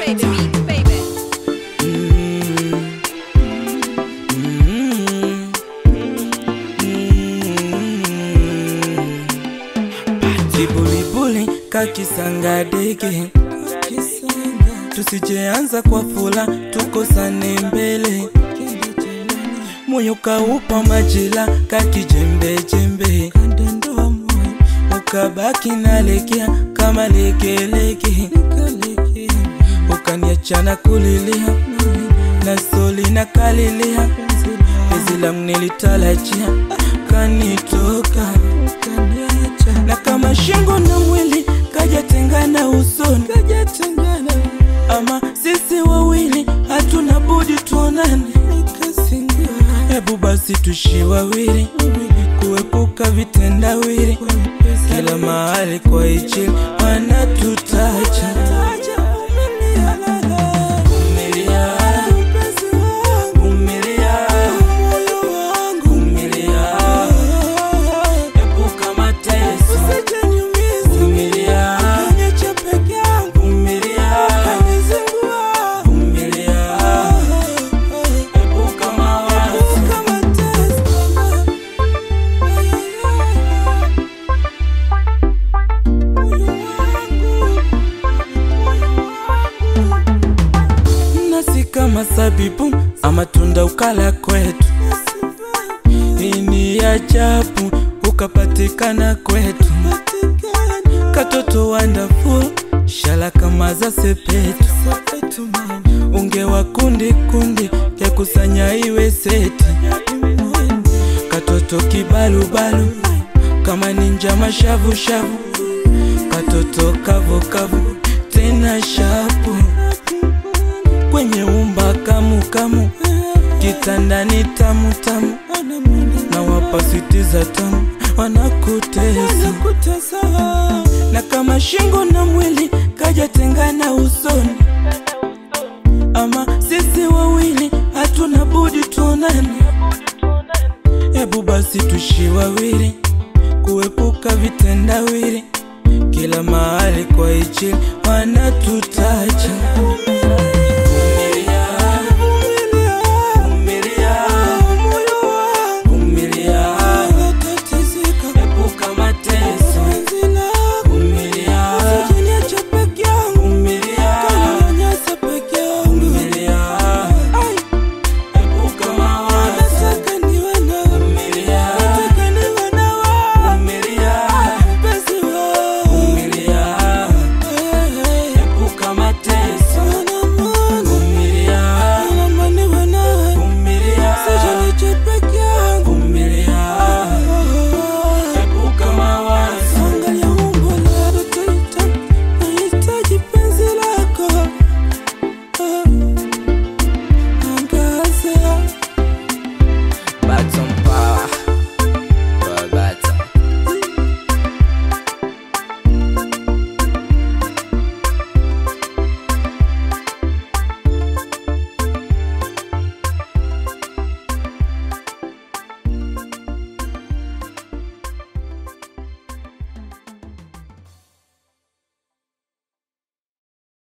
baby, mix, baby. Kibulibuli kakisanga dege, tusijeanza kwa fula, tukosane mbele. Moyo kaupa majila kakijembejembe, ukabaki nalegea kama legelege, ukaniachana kulilia na soli na kalilia, penzi langu nilitarajia kanitoka na kama shingo na mwili kajatengana usoni, ama sisi wawili hatuna budi tuonane. Hebu basi tushi wawili kuepuka vitendawili, kila mahali kwa ichili wanatutaja. Vumilia, vumilia, vumilia, epuka mateso. Vumilia, vumilia, vumilia, epuka mawazo. nasi kama sabibu amatunda ukala kwetu, hii ni ajabu ukapatikana kwetu, katoto wonderful shala kama za sepetu, ungewa kundi kundi ya kusanya iwe seti, katoto kibalubalu kama ninja mashavushavu, katoto kavukavu tena shapu kwenye umba kamu kamu, kitandani tamu tamu, na wapasitiza tamu wanakutesa, na kama shingo na mwili kajatengana usoni, ama sisi wawili hatuna budi tuonane. Hebu basi tushi wawili